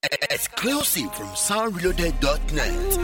Exclusive from soundreloaded.net.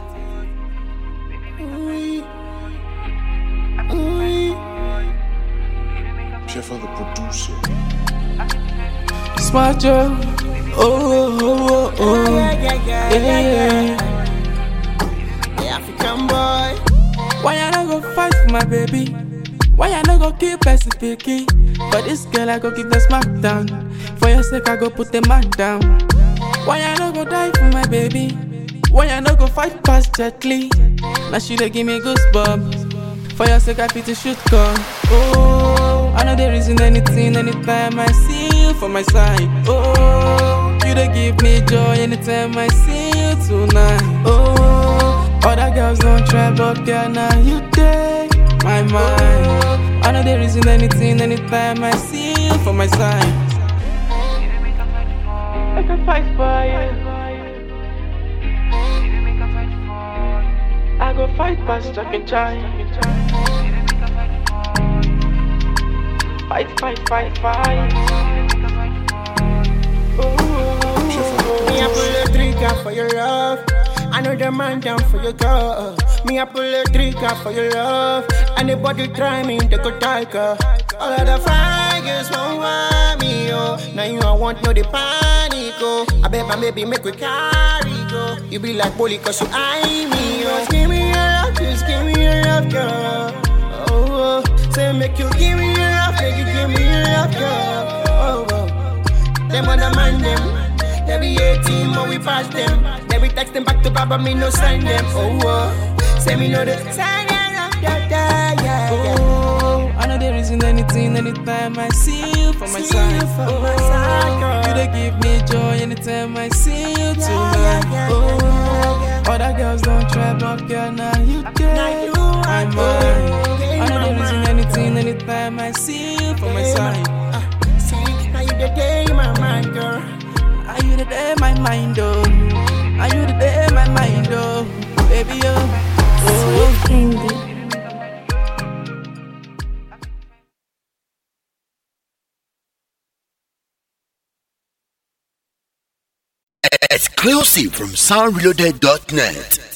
Jeff the producer. Smart Joe. Oh, oh, oh, oh. Yeah, yeah. The African boy. Why I no go fight for my baby? Why I no go kill person picky? For this girl I go give the smack down. For your sake I go put the man down. Why I no go die for my baby? Why I no go fight past Jet Li? Now she dey give me goosebumps. For your sake I fit to shoot gun. Oh, I know there isn't anything anytime I see you for my side. Oh, you dey give me joy anytime I see you tonight. Oh, other girls don't try, but girl now you dey my mind. I know there isn't anything anytime I see you for my side. I can fight for you. I go fight past Jack and Chai. Fight, fight, fight, fight. Ooh. Me I pull a trigger for your love. I know the man down for your girl. Me I pull a trigger for your love. Anybody try me, they go tiger. All of the fires won't want me, oh. Now you I want no the panic, oh. I bet my baby make we carry go. You be like bully cause you eye me, oh. Just give me your love, just give me your love, girl. Oh, oh. Say make you give me your love, make you give me your love, girl. Oh, oh. Them other man them. They be 18 when we pass them. They be text them back to Baba, me no sign them. Oh, oh. Say me know the sign them. Yeah, yeah, yeah, yeah. Oh, I know there isn't anything anytime I see you for my See side. you for oh, my side, girl. you dey give me joy anytime I see you tonight. yeah, yeah, oh, yeah, other girls don't try, but girl now you dey Now you my are mind. good. I know there My isn't mind. anything anytime I see you for my side. Uh, see, now you the day in my mind, girl. Are you the day my mind oh? Are you the day my mind oh? Baby oh, oh. Candy. Exclusive from soundreloaded.net.